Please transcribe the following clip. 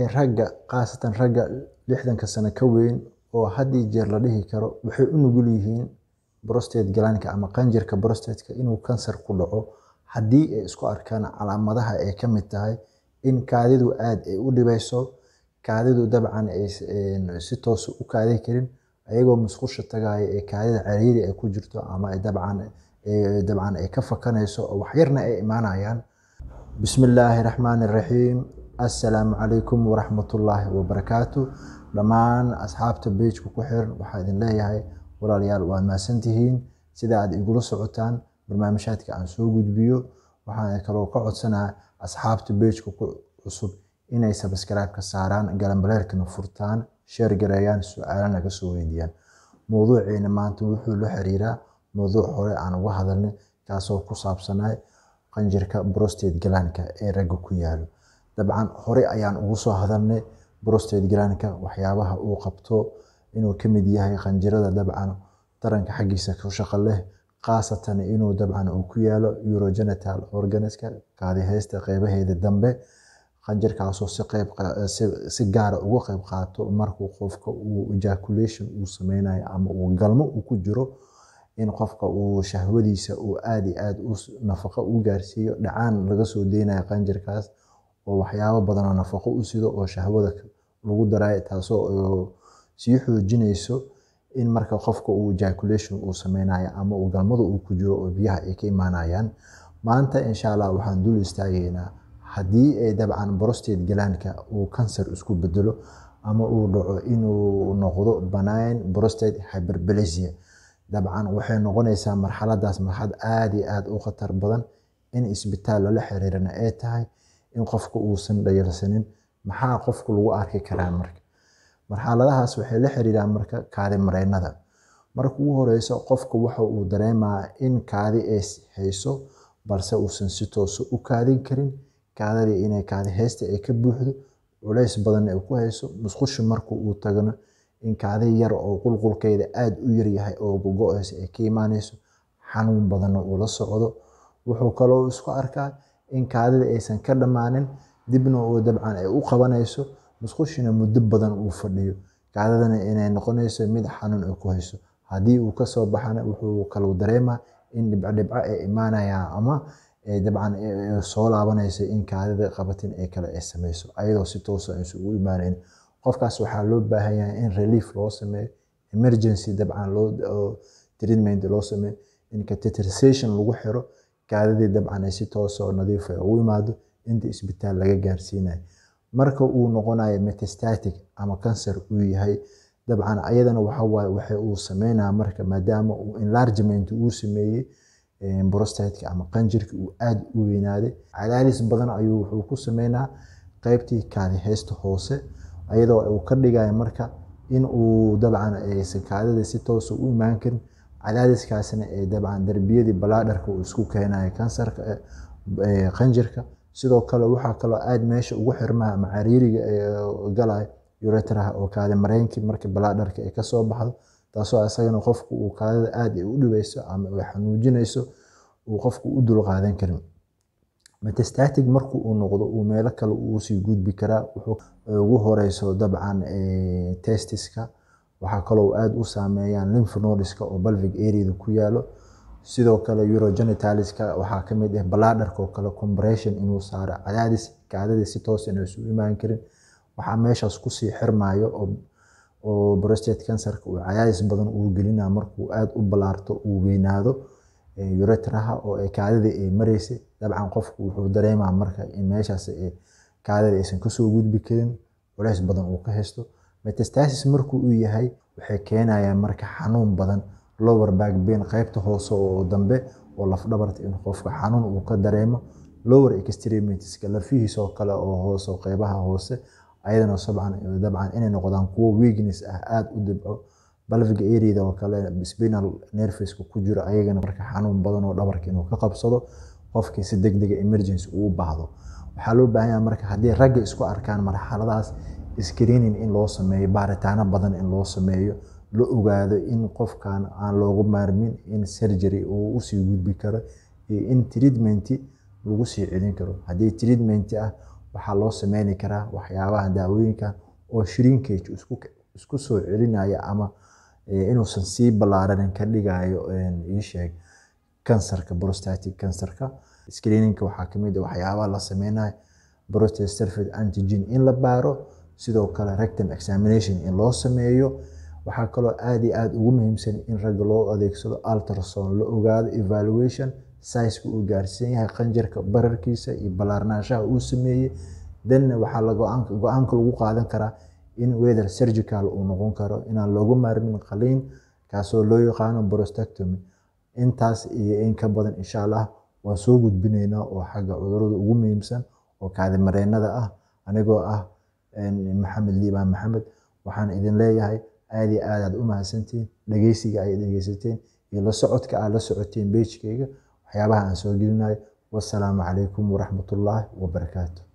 ee ragga khaasatan ragga lixdanka sano ka weyn oo had iyo jeer la dhihi karo waxay u nugul yihiin prostate glanka ama qanjirka prostateka inuu kansar ku dhaco haddii ay isku arkaan calaamadaha ay ka mid tahay in kaadidu aad ay u dhibayso kaadidu dabcan ay si toos u kaadi karin ayagoo musqusha tagaaya ee kaadida cariiri ay ku jirto ama ay dabcan dabcan ay ka fakanayso oo waxyarna ay imaanayaan bismi illaahi raxmaani raxiim assalaamu calaykum waraxmatullaahi wabarakaatu dhammaan asxaabta beejka ku xiran waxaa idin leeyahay walaalayaal waad mahadsantihiin sida aad igula socotaan barnaamijhaadka aan soo gudbiyo waxaan kaloo ka codsanaa asxaabta beejka ku cusub inay sabskaraibka saaraan galanbaleerkana furtaan sheer gareeyaan su-aalana ka soo weydiiyaan mowduuceena maanta wuxuu la xiriiraa mowduuc hore aan uga hadalnay kaasoo ku saabsanay qanjirka prostate glanka ee ragga ku yaalo dabcan hore ayaan ugu soo hadalnay prostate glanka waxyaabaha uu qabto inuu ka mid yahay qanjirada dabcan taranka xaggiisa ku shaqo leh khaasatan inuu dabcan uu ku yaalo urogenital organiska kaadiheysta qeybaheeda dambe qanjirkaasoo si qeyb si gaara uga qeyb qaato markuu qofka uu ejaculation uu sameynayo ama uu galmo uu ku jiro in qofka uu shahwadiisa uu aad iyo aad nafaqo u gaarsiiyo dhacaan laga soo deynayo qanjirkaas oo waxyaabo badan oo nafaqo u sido oo shahwada lagu darayo taasoo sii xoojinayso in marka qofka uu ejaculation uu sameynayo ama uu galmada uu ku jiro oo biyaha ay ka imaanayaan maanta insha allah waxaan dul istaagaynaa haddii ay dabcan prostate glanka uu kansar isku bedelo ama uu dhaco inuu noqdo benign prostate hyperplasia dabcan waxay noqonaysaa marxaladaas marxalad aad iyo aad u khatar badan in isbitaal lala xiriirana ay tahay in qofka uusan dhayalsanin maxaa qofku lagu arki karaa marka marxaladahaas waxay la xiriiraan marka kaadi mareynada marka ugu horeyso qofka waxa uu dareemaa in kaadi ay hayso balse uusan si toosa u kaadin karin kaadadii inay kaadi heysta ay ka buuxdo culays badan ay ku hayso musqusha marka uu tagano in kaadi yar oo qulqulkeeda aad u yaryahay oo gogo-eysa ay ka imaanayso xanuun badanna uu la socdo wuxuu kaloo isku arkaa in kaadida aysan ka dhammaanin dibna oo dabcan ay u qabanayso musqushina muddo badan uu fadhiyo kaadidana inay noqonayso mid xanuun ay ku hayso haddii uu kasoo baxana wuxuu kaluu dareemaa in dhibcodhibco ay imaanayaan ama dabcan soo laabanaysa in kaadida qabatin ee kale ay sameyso ayadoo si toosa aysan ugu imaanayn qofkaas waxaa loo baahan yahay in relief loo sameeyo emergency dabcan loo treatment loo sameeyo in catheterization lagu xiro kaadidii dabcan ay si toosa oo nadiif ay ugu imaado inta isbitaal laga gaarsiinayo marka uu noqonayo metastatic ama kansar uu yahay dabcan ayadana waxawaaye waxa uu sameynaya marka maadaama uu enlargement uu sameeyey prostateka ama qanjirka uu aad u weynaaday cadaadis badan ayuu wuxuu ku sameynaa qeybtii kaadi heysta hoose ayadoo uu ka dhigayo marka in uu dabcan aysan kaadida si toosa u imaan karin cadaadiskaasna ee dabcan darbiyadii balaadharka uu isku keenayo kansarka qanjirka sidoo kale waxaa kaloo aad meesha ugu xirmaa ama cariiriga galayo uretraha oo kaadi mareynkii marka balaadharka ay kasoo baxdo taasoo isagana qofku uu kaadida aad u dhibayso ama ay xanuujinayso uu qofku u dulqaadan karin metastatic marku uu noqdo uu meelo kale uusii gudbi karaa ugu horeyso dabcan testiska waxaa kaloo aad u saameeyaan lymph nodeska oo balvic areada ku yaalo sidoo kale urogenitaliska waxaa kamid ah balaadharka oo kale compression inuu saaro cadaadis kaadida si toos inaysu imaan karin waxaa meeshaas kusii xirmayo oo prostate cancerka uu cadaadis badan uu gelina markuu aad u balaarto uu weynaado uretraha oo kaadida ay mareysay dabcan qofku wuxuu dareemaa marka in meeshaas kaadida aysan kasoo gudbi karin culays badan uu ka haysto metastasis markuu uu yahay waxay keenayaan marka xanuun badan lower back pain qaybta hoose oo dambe oo lafdhabarta in qofka xanuun uu ka dareemo lower extremitiska lafihiisa oo kale oo hoose qeybaha hoose ayadana sabcan dabcan inay noqdaan kuwo weakness ah aad u dibco balviga areada oo kale spinal nerveska ku jiro ayagana marka xanuun badan oo dhabarka inuu ka qabsado qofkii si degdega emergency uu baahdo waxaa loo baahan yahay marka haddii ragga isku arkaan marxaladaas screening in loo sameeyo baaritaano badan in loo sameeyo la ogaado in qofkan aan loogu maarmin in surgery uu usii gudbi karo iyo in treatment lagu sii celin karo haddii treatment ah waxaa loo sameyni karaa waxyaabaha daawooyinkan oo shrinkage isku, isku soo celinaya ama inuusan sii ballaaranin ka dhigayo ii sheeg kansarka prostatic kansarka screeningka waxaa kamid ah waxyaabaha la sameynayo prostate surface antigen in la baaro sidoo kale rectum examination in loo sameeyo waxaa kaloo aad iyo aad ugu muhiimsan in ragga loo adeegsado ultrasound la ogaado evaluation sizeka uu gaarsiin yahay qanjirka bararkiisa iyo ballaarnaanshaha uu sameeyey danna waxaa la go-aanka lagu qaadan karaa in whether surgical uu noqon karo inaan loogu maarmin qaliin kaasoo loo yaqaano prostectomy intaas iyo in ka badan insha allah waan soo gudbinaynaa oo xagga cudurrada ugu muhiimsan oo kaadimareennada ah anigoo ah maxamed liibaan maxamed waxaan idin leeyahay aad iyo aad aad u mahadsantihiin dhegeysiga ay dhegeysateen iyo la socodka aad la socoteen beejkayga waxyaabaha aan soo gelinayo wassalaamu calaykum waraxmatullaahi wabarakaatu